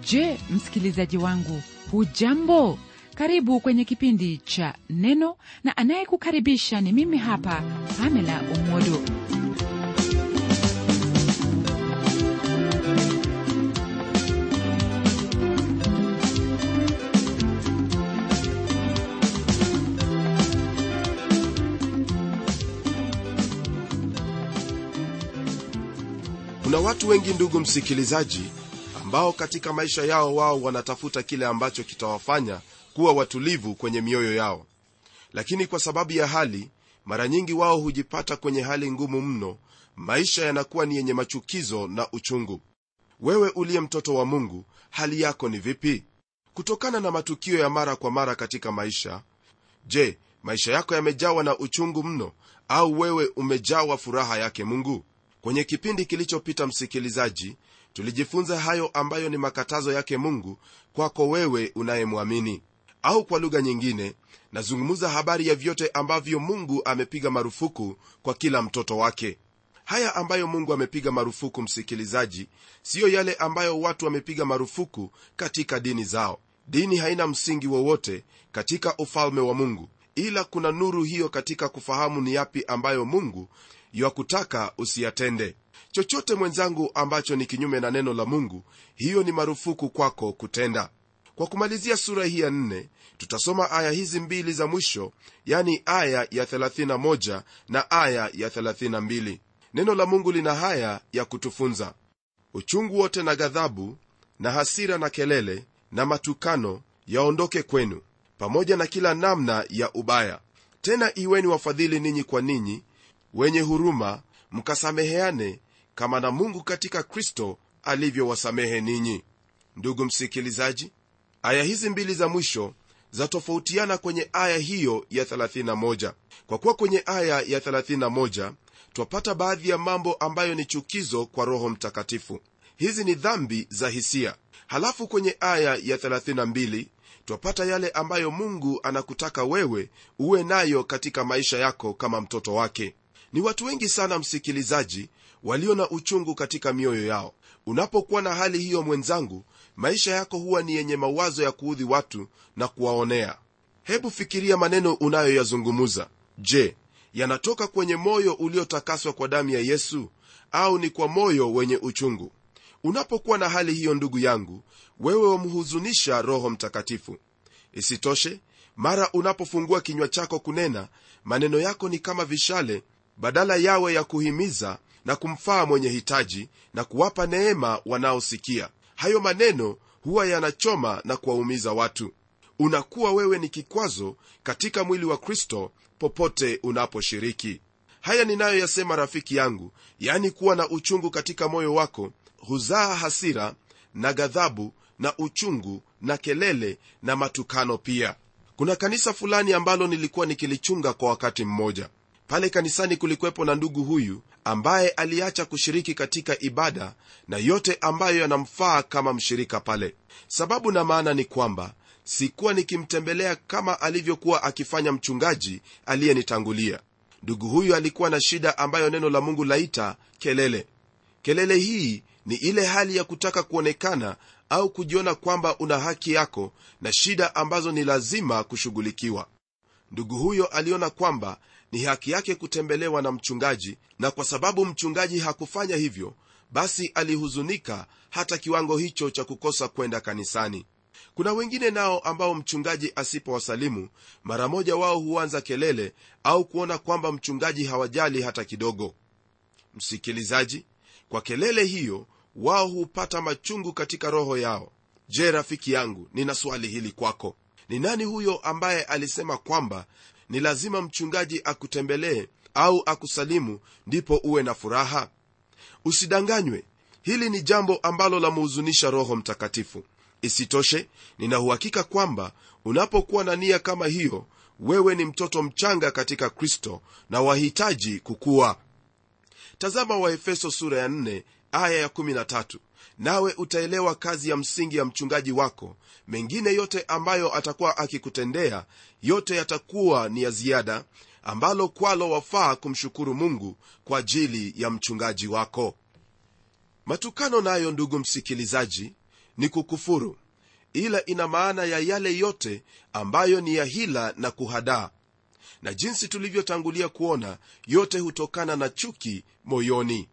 je msikilizaji wangu hujambo karibu kwenye kipindi cha neno na anayekukaribisha ni mimi hapa pamela umodo kuna watu wengi ndugu msikilizaji ambao katika maisha yao wao wanatafuta kile ambacho kitawafanya kuwa watulivu kwenye mioyo yao lakini kwa sababu ya hali mara nyingi wao hujipata kwenye hali ngumu mno maisha yanakuwa ni yenye machukizo na uchungu wewe uliye mtoto wa mungu hali yako ni vipi kutokana na matukio ya mara kwa mara katika maisha je maisha yako yamejawa na uchungu mno au wewe umejawa furaha yake mungu kwenye kipindi kilichopita msikilizaji tulijifunza hayo ambayo ni makatazo yake mungu kwako wewe unayemwamini au kwa lugha nyingine nazungumza habari ya vyote ambavyo mungu amepiga marufuku kwa kila mtoto wake haya ambayo mungu amepiga marufuku msikilizaji siyo yale ambayo watu wamepiga marufuku katika dini zao dini haina msingi wowote katika ufalme wa mungu ila kuna nuru hiyo katika kufahamu ni yapi ambayo mungu yakutaka usiyatende chochote mwenzangu ambacho ni kinyume na neno la mungu hiyo ni marufuku kwako kutenda kwa kumalizia sura hii ya nne tutasoma aya hizi mbili za mwisho yani aya ya 31 na aya ya 32 neno la mungu lina haya ya kutufunza uchungu wote na ghadhabu na hasira na kelele na matukano yaondoke kwenu pamoja na kila namna ya ubaya tena iweni wafadhili ninyi kwa ninyi wenye huruma mkasameheane kama na mungu katika kristo alivyowasamehe ninyi ndugu msikilizaji aya hizi mbili za mwisho zatofautiana kwenye aya hiyo ya 31 kwa kuwa kwenye aya ya 31 twapata baadhi ya mambo ambayo ni chukizo kwa roho mtakatifu hizi ni dhambi za hisia halafu kwenye aya ya 32 twapata yale ambayo mungu anakutaka wewe uwe nayo katika maisha yako kama mtoto wake ni watu wengi sana msikilizaji walio na uchungu katika mioyo yao unapokuwa na hali hiyo mwenzangu maisha yako huwa ni yenye mawazo ya kuudhi watu na kuwaonea hebu fikiria maneno unayoyazungumuza je yanatoka kwenye moyo uliotakaswa kwa damu ya yesu au ni kwa moyo wenye uchungu unapokuwa na hali hiyo ndugu yangu wewe wamhuzunisha roho mtakatifu isitoshe mara unapofungua kinywa chako kunena maneno yako ni kama vishale badala yawe ya kuhimiza na kumfaa mwenye hitaji na kuwapa neema wanaosikia hayo maneno huwa yanachoma na kuwaumiza watu unakuwa wewe ni kikwazo katika mwili wa kristo popote unaposhiriki haya ninayoyasema rafiki yangu yaani kuwa na uchungu katika moyo wako huzaa hasira na ghadhabu na uchungu na kelele na matukano pia kuna kanisa fulani ambalo nilikuwa nikilichunga kwa wakati mmoja pale kanisani kulikuwepo na ndugu huyu ambaye aliacha kushiriki katika ibada na yote ambayo yanamfaa kama mshirika pale sababu na maana ni kwamba sikuwa nikimtembelea kama alivyokuwa akifanya mchungaji aliyenitangulia ndugu huyu alikuwa na shida ambayo neno la mungu laita kelele kelele hii ni ile hali ya kutaka kuonekana au kujiona kwamba una haki yako na shida ambazo ni lazima kushughulikiwa ndugu huyo aliona kwamba ni haki yake kutembelewa na mchungaji na kwa sababu mchungaji hakufanya hivyo basi alihuzunika hata kiwango hicho cha kukosa kwenda kanisani kuna wengine nao ambao mchungaji asipowasalimu mara moja wao huanza kelele au kuona kwamba mchungaji hawajali hata kidogo msikilizaji kwa kelele hiyo wao hupata machungu katika roho yao je rafiki yangu nina swali hili kwako ni nani huyo ambaye alisema kwamba ni lazima mchungaji akutembelee au akusalimu ndipo uwe na furaha usidanganywe hili ni jambo ambalo lamhuzunisha roho mtakatifu isitoshe ninauhakika kwamba unapokuwa na nia kama hiyo wewe ni mtoto mchanga katika kristo na wahitaji kukuwa tazama waefeso sura ya 4 aya ya 13 nawe utaelewa kazi ya msingi ya mchungaji wako mengine yote ambayo atakuwa akikutendea yote yatakuwa ni ya ziada ambalo kwalo wafaa kumshukuru mungu kwa ajili ya mchungaji wako matukano nayo ndugu msikilizaji ni kukufuru ila ina maana ya yale yote ambayo ni ya hila na kuhadaa na jinsi tulivyotangulia kuona yote hutokana na chuki moyoni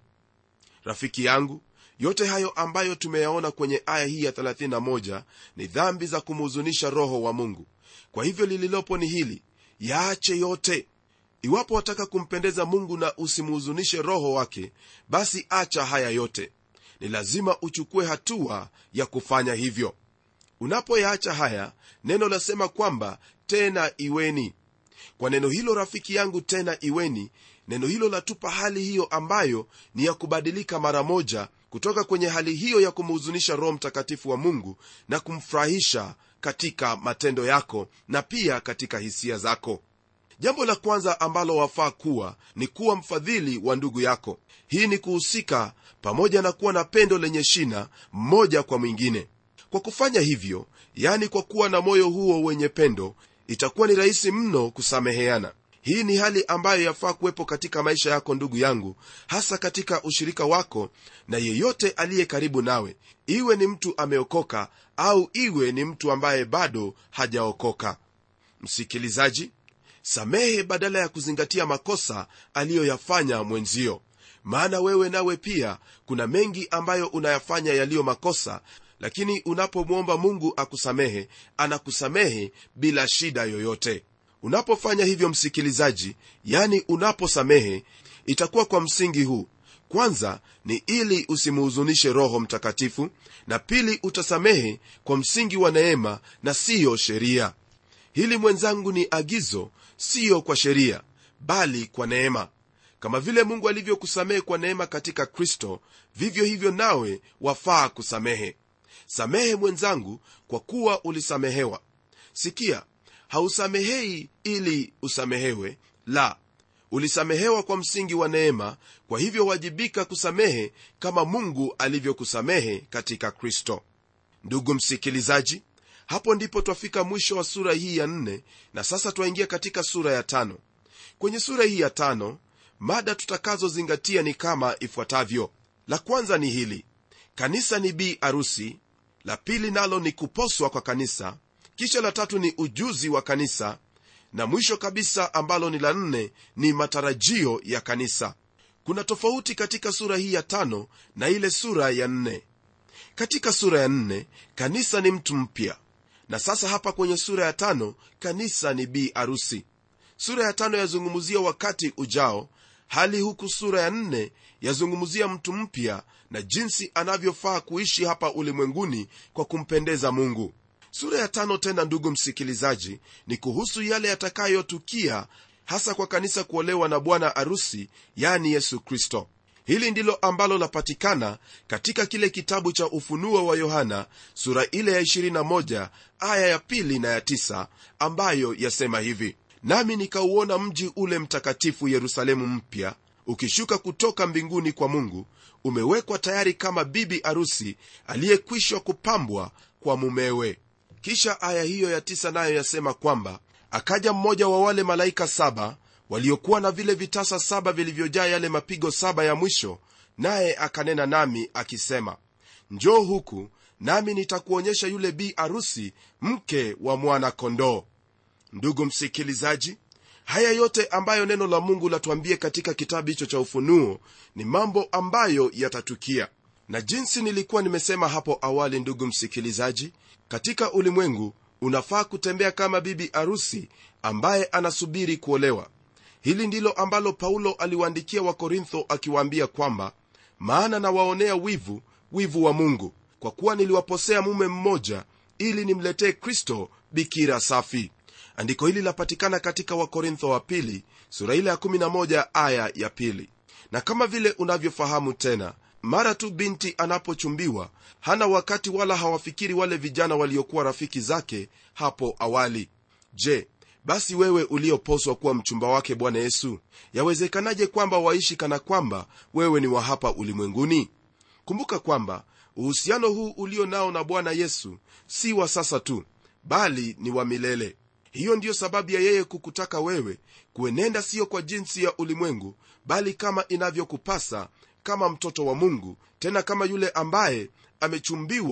rafiki yangu yote hayo ambayo tumeyaona kwenye aya hii ya 31 ni dhambi za kumhuzunisha roho wa mungu kwa hivyo lililopo ni hili yaache yote iwapo wataka kumpendeza mungu na usimhuzunishe roho wake basi acha haya yote ni lazima uchukue hatua ya kufanya hivyo unapoyaacha haya neno lasema kwamba tena iweni kwa neno hilo rafiki yangu tena iweni neno hilo latupa hali hiyo ambayo ni ya kubadilika mara moja kutoka kwenye hali hiyo ya kumhuzunisha roho mtakatifu wa mungu na kumfurahisha katika matendo yako na pia katika hisia zako jambo la kwanza ambalo wafaa kuwa ni kuwa mfadhili wa ndugu yako hii ni kuhusika pamoja na kuwa na pendo lenye shina mmoja kwa mwingine kwa kufanya hivyo yani kwa kuwa na moyo huo wenye pendo itakuwa ni rahisi mno kusameheana hii ni hali ambayo yafaa kuwepo katika maisha yako ndugu yangu hasa katika ushirika wako na yeyote aliye karibu nawe iwe ni mtu ameokoka au iwe ni mtu ambaye bado hajaokoka msikilizaji samehe badala ya kuzingatia makosa aliyoyafanya mwenzio maana wewe nawe pia kuna mengi ambayo unayafanya yaliyo makosa lakini unapomwomba mungu akusamehe anakusamehe bila shida yoyote unapofanya hivyo msikilizaji yani unaposamehe itakuwa kwa msingi huu kwanza ni ili usimhuzunishe roho mtakatifu na pili utasamehe kwa msingi wa neema na siyo sheria hili mwenzangu ni agizo siyo kwa sheria bali kwa neema kama vile mungu alivyokusamehe kwa neema katika kristo vivyo hivyo nawe wafaa kusamehe samehe mwenzangu kwa kuwa ulisamehewa sikia hausamehei ili usamehewe la ulisamehewa kwa msingi wa neema kwa hivyo wajibika kusamehe kama mungu alivyokusamehe katika kristo ndugu msikilizaji hapo ndipo twafika mwisho wa sura hii ya nne na sasa twaingia katika sura ya tano kwenye sura hii ya tano mada tutakazozingatia ni kama ifuatavyo la kwanza ni hili kanisa ni bi arusi la pili nalo ni kuposwa kwa kanisa kisha la tatu ni ujuzi wa kanisa na mwisho kabisa ambalo ni la nne ni matarajio ya kanisa kuna tofauti katika sura hii ya tano na ile sura ya nne katika sura ya nne kanisa ni mtu mpya na sasa hapa kwenye sura ya tano kanisa ni bi arusi sura ya tano yazungumzia wakati ujao hali huku sura ya nne yazungumzia mtu mpya na jinsi anavyofaa kuishi hapa ulimwenguni kwa kumpendeza mungu sura ya tano tena ndugu msikilizaji ni kuhusu yale yatakayotukia hasa kwa kanisa kuolewa na bwana arusi yani yesu kristo hili ndilo ambalo lapatikana katika kile kitabu cha ufunuo wa yohana sura ile ya 21 aya ya pili na ya 9 ambayo yasema hivi nami nikauona mji ule mtakatifu yerusalemu mpya ukishuka kutoka mbinguni kwa mungu umewekwa tayari kama bibi arusi aliyekwishwa kupambwa kwa mumewe kisha aya hiyo ya tisa nayo yasema kwamba akaja mmoja wa wale malaika saba waliokuwa na vile vitasa saba vilivyojaa yale mapigo saba ya mwisho naye akanena nami akisema njoo huku nami nitakuonyesha yule bi arusi mke wa mwana kondoo ndugu msikilizaji haya yote ambayo neno la mungu latuambie katika kitabu hicho cha ufunuo ni mambo ambayo yatatukia na jinsi nilikuwa nimesema hapo awali ndugu msikilizaji katika ulimwengu unafaa kutembea kama bibi arusi ambaye anasubiri kuolewa hili ndilo ambalo paulo aliwaandikia wakorintho akiwaambia kwamba maana nawaonea wivu wivu wa mungu kwa kuwa niliwaposea mume mmoja ili nimletee kristo bikira safi andiko hili lapatikana katika wakorintho wa pili sura ile ya 11 aya ya pili na kama vile unavyofahamu tena mara tu binti anapochumbiwa hana wakati wala hawafikiri wale vijana waliokuwa rafiki zake hapo awali je basi wewe ulioposwa kuwa mchumba wake bwana yesu yawezekanaje kwamba waishi kana kwamba wewe ni wa hapa ulimwenguni kumbuka kwamba uhusiano huu ulio nao na bwana yesu si wa sasa tu bali ni wa milele hiyo ndiyo sababu ya yeye kukutaka wewe kuenenda siyo kwa jinsi ya ulimwengu bali kama inavyokupasa kama mtoto wa mungu tena kama yule ambaye amechumbiwa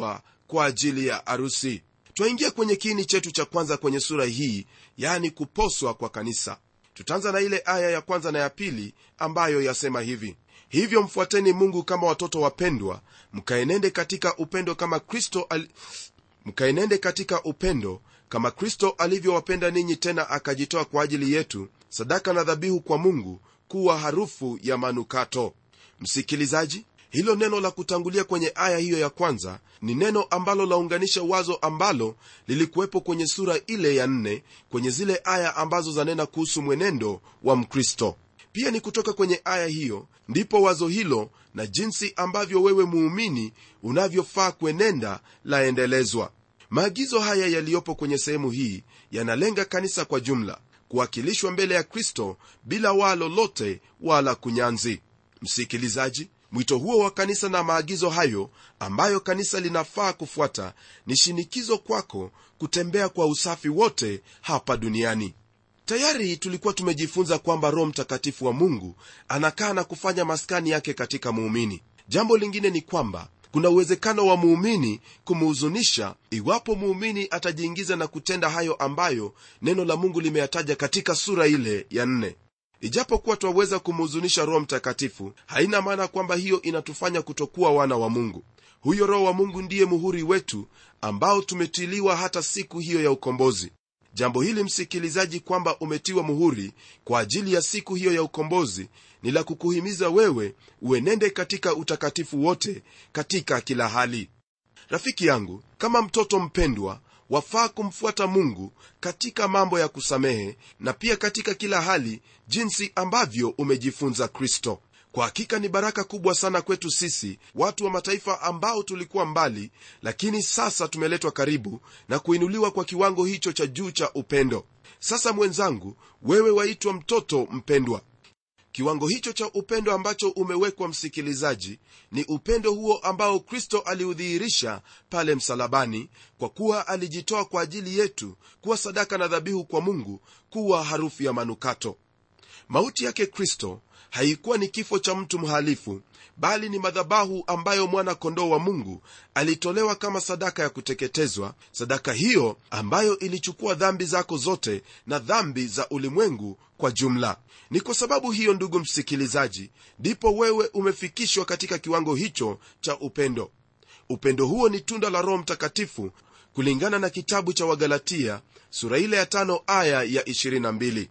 kwa ajili ya arusi twaingia kwenye kiini chetu cha kwanza kwenye sura hii yani kuposwa kwa kanisa tutaanza na ile aya ya kwanza na ya pili ambayo yasema hivi hivyo mfuateni mungu kama watoto wapendwa mkaenende katika upendo kama kristo al... mkaenende katika upendo kama kristo alivyowapenda ninyi tena akajitoa kwa ajili yetu sadaka na dhabihu kwa mungu kuwa harufu ya manukato msikilizaji hilo neno la kutangulia kwenye aya hiyo ya kwanza ni neno ambalo launganisha wazo ambalo lilikuwepo kwenye sura ile ya nne kwenye zile aya ambazo zanena kuhusu mwenendo wa mkristo pia ni kutoka kwenye aya hiyo ndipo wazo hilo na jinsi ambavyo wewe muumini unavyofaa kuenenda laendelezwa maagizo haya yaliyopo kwenye sehemu hii yanalenga kanisa kwa jumla kuwakilishwa mbele ya kristo bila waa lolote wala kunyanzi msikilizaji mwito huo wa kanisa na maagizo hayo ambayo kanisa linafaa kufuata ni shinikizo kwako kutembea kwa usafi wote hapa duniani tayari tulikuwa tumejifunza kwamba roho mtakatifu wa mungu anakaa na kufanya maskani yake katika muumini jambo lingine ni kwamba kuna uwezekano wa muumini kumuhuzunisha iwapo muumini atajiingiza na kutenda hayo ambayo neno la mungu limeyataja katika sura ile ya nne ijapokuwa twaweza kumhuzunisha roho mtakatifu haina maana kwamba hiyo inatufanya kutokuwa wana wa mungu huyo roho wa mungu ndiye muhuri wetu ambao tumetiliwa hata siku hiyo ya ukombozi jambo hili msikilizaji kwamba umetiwa muhuri kwa ajili ya siku hiyo ya ukombozi ni la kukuhimiza wewe uenende katika utakatifu wote katika kila hali rafiki yangu kama mtoto mpendwa wafaa kumfuata mungu katika mambo ya kusamehe na pia katika kila hali jinsi ambavyo umejifunza kristo kwa hakika ni baraka kubwa sana kwetu sisi watu wa mataifa ambao tulikuwa mbali lakini sasa tumeletwa karibu na kuinuliwa kwa kiwango hicho cha juu cha upendo sasa mwenzangu wewe waitwa mtoto mpendwa kiwango hicho cha upendo ambacho umewekwa msikilizaji ni upendo huo ambao kristo aliudhihirisha pale msalabani kwa kuwa alijitoa kwa ajili yetu kuwa sadaka na dhabihu kwa mungu kuwa harufu ya manukato mauti yake kristo haikuwa ni kifo cha mtu mhalifu bali ni madhabahu ambayo mwana kondoo wa mungu alitolewa kama sadaka ya kuteketezwa sadaka hiyo ambayo ilichukua dhambi zako zote na dhambi za ulimwengu kwa jumla ni kwa sababu hiyo ndugu msikilizaji ndipo wewe umefikishwa katika kiwango hicho cha upendo upendo huo ni tunda la roho mtakatifu kulingana na kitabu cha wagalatia sura ile ya tano aya ya 22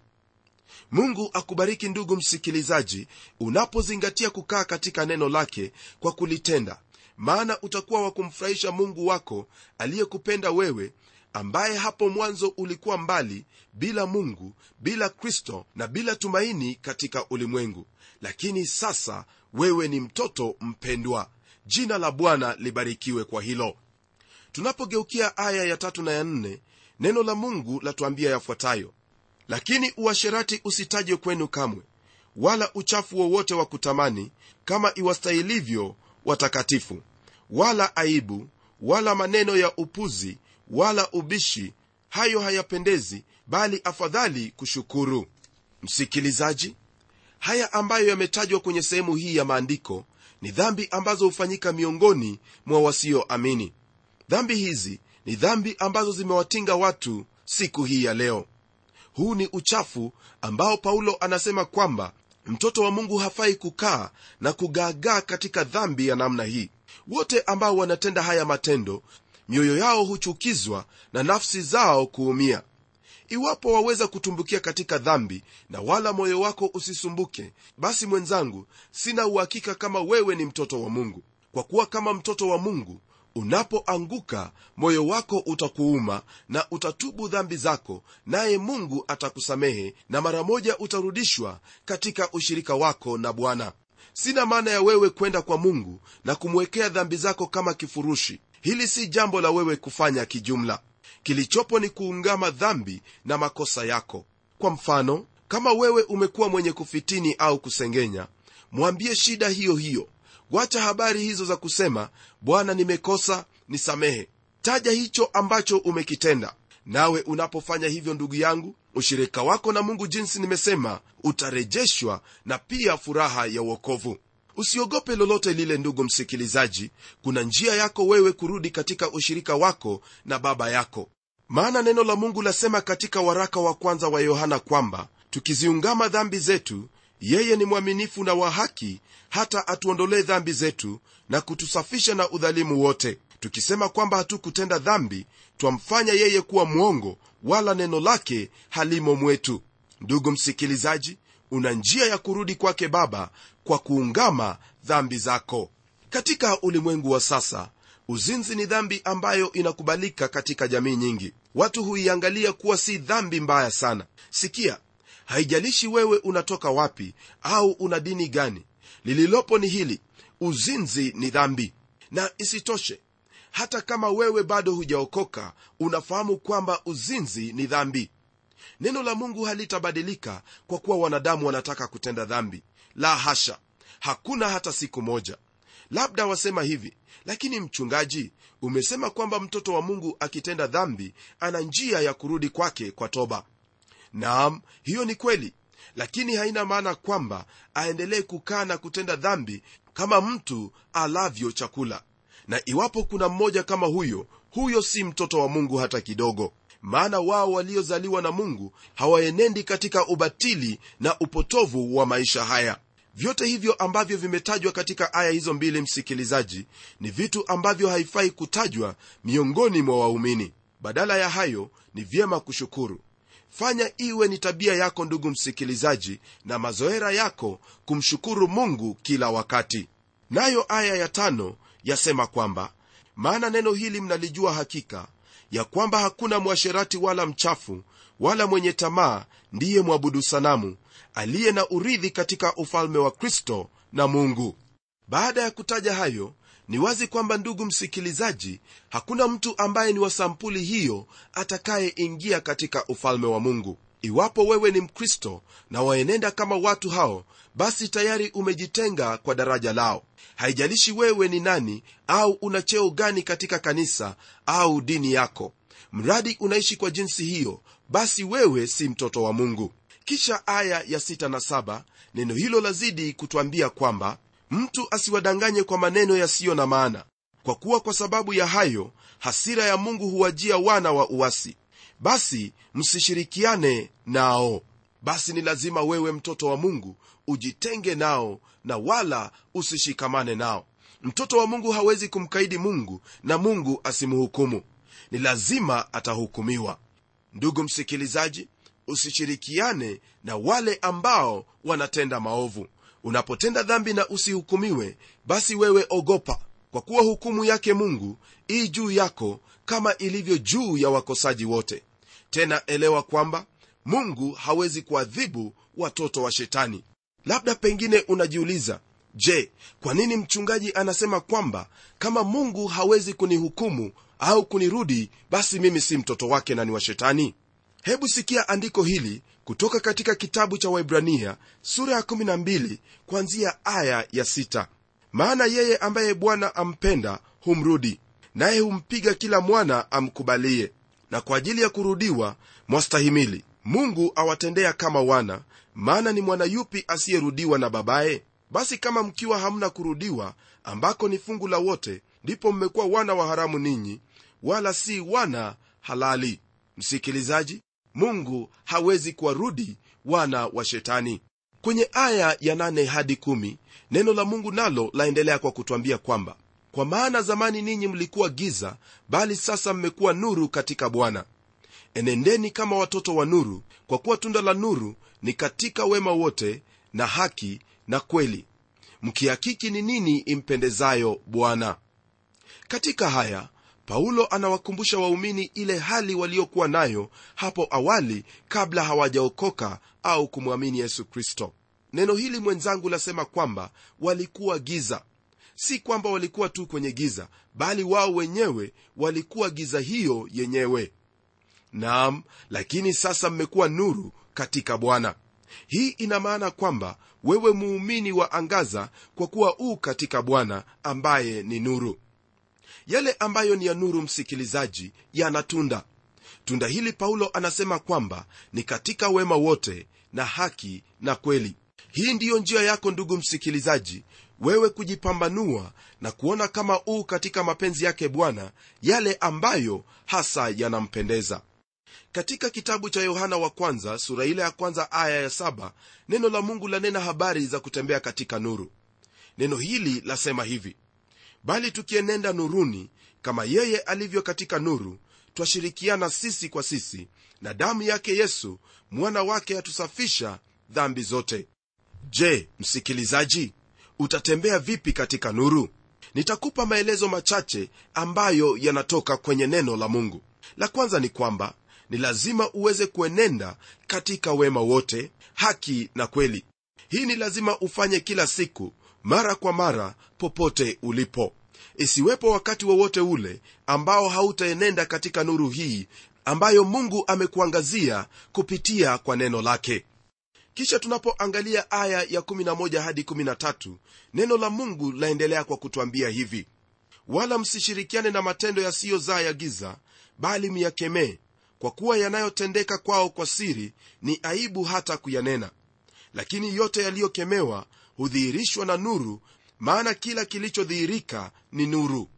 mungu akubariki ndugu msikilizaji unapozingatia kukaa katika neno lake kwa kulitenda maana utakuwa wa kumfurahisha mungu wako aliyekupenda wewe ambaye hapo mwanzo ulikuwa mbali bila mungu bila kristo na bila tumaini katika ulimwengu lakini sasa wewe ni mtoto mpendwa jina la bwana libarikiwe kwa hilo tunapogeukia aya ya tatu na ya nne neno la mungu latuambia yafuatayo lakini uasherati usitajwe kwenu kamwe wala uchafu wowote wa kutamani kama iwastahilivyo watakatifu wala aibu wala maneno ya upuzi wala ubishi hayo hayapendezi bali afadhali kushukuru msikilizaji haya ambayo yametajwa kwenye sehemu hii ya maandiko ni dhambi ambazo hufanyika miongoni mwa wasioamini dhambi hizi ni dhambi ambazo zimewatinga watu siku hii ya leo huu ni uchafu ambao paulo anasema kwamba mtoto wa mungu hafai kukaa na kugaagaa katika dhambi ya namna hii wote ambao wanatenda haya matendo mioyo yao huchukizwa na nafsi zao kuumia iwapo waweza kutumbukia katika dhambi na wala moyo wako usisumbuke basi mwenzangu sina uhakika kama wewe ni mtoto wa mungu kwa kuwa kama mtoto wa mungu unapoanguka moyo wako utakuuma na utatubu dhambi zako naye mungu atakusamehe na mara moja utarudishwa katika ushirika wako na bwana sina maana ya wewe kwenda kwa mungu na kumwekea dhambi zako kama kifurushi hili si jambo la wewe kufanya kijumla kilichopo ni kuungama dhambi na makosa yako kwa mfano kama wewe umekuwa mwenye kufitini au kusengenya mwambie shida hiyo hiyo wacha habari hizo za kusema bwana nimekosa nisamehe taja hicho ambacho umekitenda nawe unapofanya hivyo ndugu yangu ushirika wako na mungu jinsi nimesema utarejeshwa na pia furaha ya uokovu usiogope lolote lile ndugu msikilizaji kuna njia yako wewe kurudi katika ushirika wako na baba yako maana neno la mungu lasema katika waraka wa kwanza wa yohana kwamba tukiziungama dhambi zetu yeye ni mwaminifu na wa haki hata atuondolee dhambi zetu na kutusafisha na udhalimu wote tukisema kwamba hatukutenda dhambi twamfanya yeye kuwa mwongo wala neno lake halimo mwetu ndugu msikilizaji una njia ya kurudi kwake baba kwa kuungama dhambi zako katika ulimwengu wa sasa uzinzi ni dhambi ambayo inakubalika katika jamii nyingi watu huiangalia kuwa si dhambi mbaya sana sikia haijalishi wewe unatoka wapi au una dini gani lililopo ni hili uzinzi ni dhambi na isitoshe hata kama wewe bado hujaokoka unafahamu kwamba uzinzi ni dhambi neno la mungu halitabadilika kwa kuwa wanadamu wanataka kutenda dhambi la hasha hakuna hata siku moja labda wasema hivi lakini mchungaji umesema kwamba mtoto wa mungu akitenda dhambi ana njia ya kurudi kwake kwa toba naam hiyo ni kweli lakini haina maana kwamba aendelee kukaa na kutenda dhambi kama mtu alavyo chakula na iwapo kuna mmoja kama huyo huyo si mtoto wa mungu hata kidogo maana wao waliozaliwa na mungu hawaenendi katika ubatili na upotovu wa maisha haya vyote hivyo ambavyo vimetajwa katika aya hizo mbili msikilizaji ni vitu ambavyo haifai kutajwa miongoni mwa waumini badala ya hayo ni vyema kushukuru fanya iwe ni tabia yako ndugu msikilizaji na mazoera yako kumshukuru mungu kila wakati nayo aya ya tano yasema kwamba maana neno hili mnalijua hakika ya kwamba hakuna mwasherati wala mchafu wala mwenye tamaa ndiye mwabudu sanamu aliye na urithi katika ufalme wa kristo na mungu baada ya kutaja hayo ni wazi kwamba ndugu msikilizaji hakuna mtu ambaye ni wa sampuli hiyo atakayeingia katika ufalme wa mungu iwapo wewe ni mkristo na waenenda kama watu hao basi tayari umejitenga kwa daraja lao haijalishi wewe ni nani au una cheo gani katika kanisa au dini yako mradi unaishi kwa jinsi hiyo basi wewe si mtoto wa mungu kisha aya ya 6 na 7 neno hilo lazidi kutwambia kwamba mtu asiwadanganye kwa maneno yasiyo na maana kwa kuwa kwa sababu ya hayo hasira ya mungu huwajia wana wa uasi basi msishirikiane nao basi ni lazima wewe mtoto wa mungu ujitenge nao na wala usishikamane nao mtoto wa mungu hawezi kumkaidi mungu na mungu asimhukumu ni lazima atahukumiwa ndugu msikilizaji usishirikiane na wale ambao wanatenda maovu unapotenda dhambi na usihukumiwe basi wewe ogopa kwa kuwa hukumu yake mungu ii juu yako kama ilivyo juu ya wakosaji wote tena elewa kwamba mungu hawezi kuadhibu watoto wa shetani labda pengine unajiuliza je kwa nini mchungaji anasema kwamba kama mungu hawezi kunihukumu au kunirudi basi mimi si mtoto wake na ni wa shetani hebu sikia andiko hili kutoka katika kitabu cha waibrania sura ya 12 kuanzia aya ya 6 maana yeye ambaye bwana ampenda humrudi naye humpiga kila mwana amkubalie na kwa ajili ya kurudiwa mwastahimili mungu awatendea kama wana maana ni mwana yupi asiyerudiwa na babaye basi kama mkiwa hamna kurudiwa ambako ni fungu la wote ndipo mmekuwa wana wa haramu ninyi wala si wana halali msikilizaji mungu hawezi kuwarudi wana wa shetani kwenye aya ya 8 hadi 1 neno la mungu nalo laendelea kwa kutwambia kwamba kwa maana zamani ninyi mlikuwa giza bali sasa mmekuwa nuru katika bwana enendeni kama watoto wa nuru kwa kuwa tunda la nuru ni katika wema wote na haki na kweli mkihakiki ni nini impendezayo bwana katika haya paulo anawakumbusha waumini ile hali waliokuwa nayo hapo awali kabla hawajaokoka au kumwamini yesu kristo neno hili mwenzangu lasema kwamba walikuwa giza si kwamba walikuwa tu kwenye giza bali wao wenyewe walikuwa giza hiyo yenyewe naam lakini sasa mmekuwa nuru katika bwana hii ina maana kwamba wewe muumini wa angaza kwa kuwa uu katika bwana ambaye ni nuru yale ambayo ni ya nuru msikilizaji yana tunda tunda hili paulo anasema kwamba ni katika wema wote na haki na kweli hii ndiyo njia yako ndugu msikilizaji wewe kujipambanua na kuona kama uu katika mapenzi yake bwana yale ambayo hasa yanampendeza katika kitabu cha yohana wa kwanza sura ile ya kwanza aya ya saba neno la mungu lanena habari za kutembea katika nuru neno hili lasema hivi bali tukienenda nuruni kama yeye alivyo katika nuru twashirikiana sisi kwa sisi na damu yake yesu mwana wake atusafisha dhambi zote je msikilizaji utatembea vipi katika nuru nitakupa maelezo machache ambayo yanatoka kwenye neno la mungu la kwanza ni kwamba ni lazima uweze kuenenda katika wema wote haki na kweli hii ni lazima ufanye kila siku mara kwa mara popote ulipo isiwepo wakati wowote ule ambao hautaenenda katika nuru hii ambayo mungu amekuangazia kupitia kwa neno lake kisha tunapoangalia aya ya 11 hadi 13 neno la mungu laendelea kwa kutwambia hivi wala msishirikiane na matendo yasiyozaa ya giza bali myakemee kwa kuwa yanayotendeka kwao kwa siri ni aibu hata kuyanena lakini yote yaliyokemewa hudhihirishwa na nuru maana kila kilichodhihirika ni nuru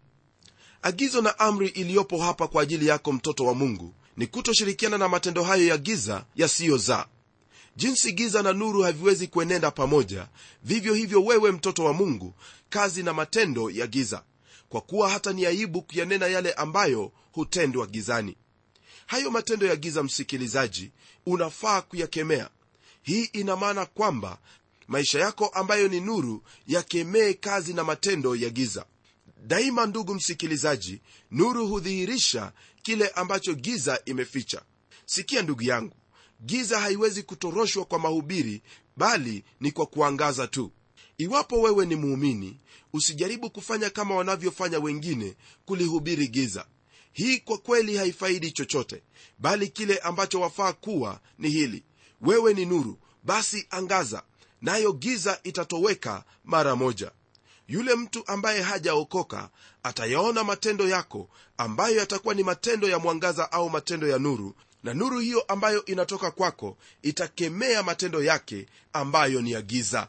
agizo na amri iliyopo hapa kwa ajili yako mtoto wa mungu ni kutoshirikiana na matendo hayo ya giza yasiyozaa jinsi giza na nuru haviwezi kuenenda pamoja vivyo hivyo wewe mtoto wa mungu kazi na matendo ya giza kwa kuwa hata ni aibu kuyanena yale ambayo hutendwa gizani hayo matendo ya giza msikilizaji unafaa kuyakemea hii ina maana kwamba maisha yako ambayo ni nuru yakemee kazi na matendo ya giza daima ndugu msikilizaji nuru hudhihirisha kile ambacho giza imeficha sikia ndugu yangu giza haiwezi kutoroshwa kwa mahubiri bali ni kwa kuangaza tu iwapo wewe ni muumini usijaribu kufanya kama wanavyofanya wengine kulihubiri giza hii kwa kweli haifaidi chochote bali kile ambacho wafaa kuwa ni hili wewe ni nuru basi angaza nayo giza itatoweka mara moja yule mtu ambaye hajaokoka atayaona matendo yako ambayo yatakuwa ni matendo ya mwangaza au matendo ya nuru na nuru hiyo ambayo inatoka kwako itakemea matendo yake ambayo ni ya giza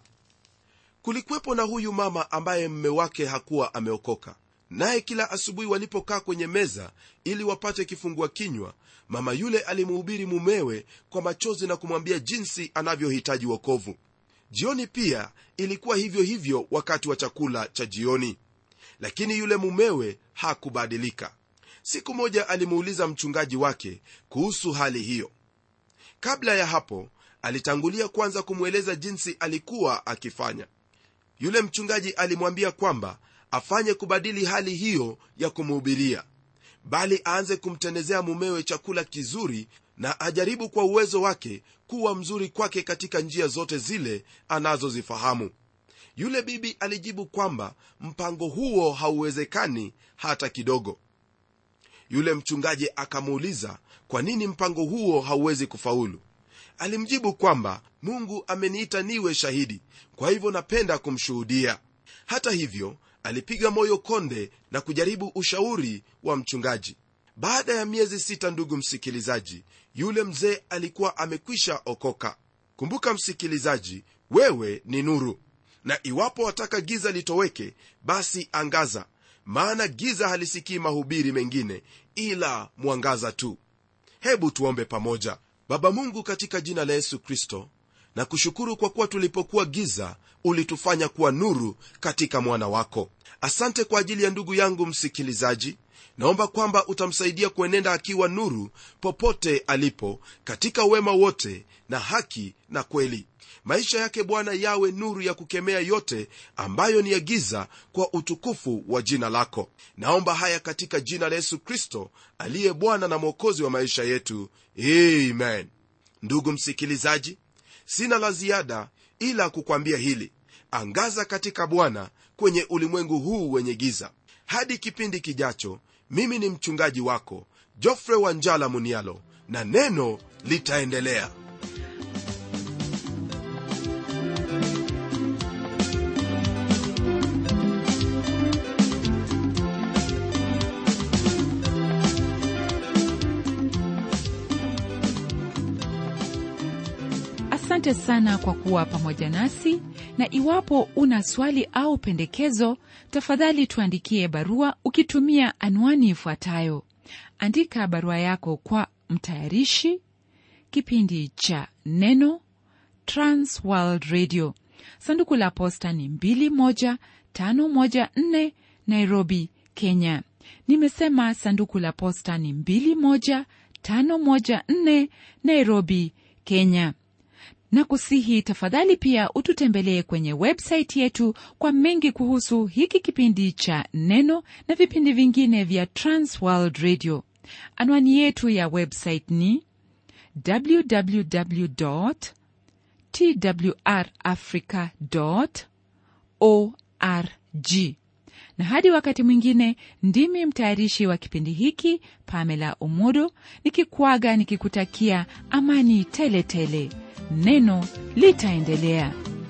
kulikuwepo na huyu mama ambaye mme wake hakuwa ameokoka naye kila asubuhi walipokaa kwenye meza ili wapate kifungua kinywa mama yule alimuhubiri mumewe kwa machozi na kumwambia jinsi anavyohitaji wokovu jioni pia ilikuwa hivyo hivyo wakati wa chakula cha jioni lakini yule mumewe hakubadilika siku moja alimuuliza mchungaji wake kuhusu hali hiyo kabla ya hapo alitangulia kwanza kumweleza jinsi alikuwa akifanya yule mchungaji alimwambia kwamba afanye kubadili hali hiyo ya kumhubiria bali aanze kumtendezea mumewe chakula kizuri na ajaribu kwa uwezo wake kuwa mzuri kwake katika njia zote zile anazozifahamu yule bibi alijibu kwamba mpango huo hauwezekani hata kidogo yule mchungaji akamuuliza kwa nini mpango huo hauwezi kufaulu alimjibu kwamba mungu ameniita niwe shahidi kwa hivyo napenda kumshuhudia hata hivyo alipiga moyo konde na kujaribu ushauri wa mchungaji baada ya miezi sita ndugu msikilizaji yule mzee alikuwa amekwisha okoka kumbuka msikilizaji wewe ni nuru na iwapo wataka giza litoweke basi angaza maana giza halisikii mahubiri mengine ila mwangaza tu hebu tuombe pamoja baba mungu katika jina la yesu kristo na kushukuru kwa kuwa tulipokuwa giza ulitufanya kuwa nuru katika mwana wako asante kwa ajili ya ndugu yangu msikilizaji naomba kwamba utamsaidia kuenenda akiwa nuru popote alipo katika wema wote na haki na kweli maisha yake bwana yawe nuru ya kukemea yote ambayo ni ya giza kwa utukufu wa jina lako naomba haya katika jina la yesu kristo aliye bwana na mwokozi wa maisha yetu amen ndugu msikilizaji sina la ziada ila kukwambia hili angaza katika bwana kwenye ulimwengu huu wenye giza hadi kipindi kijacho mimi ni mchungaji wako jofre wanjala munialo na neno litaendelea asante sana kwa kuwa pamoja nasi na iwapo una swali au pendekezo tafadhali tuandikie barua ukitumia anwani ifuatayo andika barua yako kwa mtayarishi kipindi cha neno transworld radio sanduku la posta ni 21514 nairobi kenya nimesema sanduku la posta ni 21514 nairobi kenya na kusihi tafadhali pia ututembelee kwenye websaiti yetu kwa mengi kuhusu hiki kipindi cha neno na vipindi vingine vya transworld radio anwani yetu ya website ni www twrafrica org na hadi wakati mwingine ndimi mtayarishi wa kipindi hiki pamela umodo nikikuaga nikikutakia amani tele tele neno litaendelea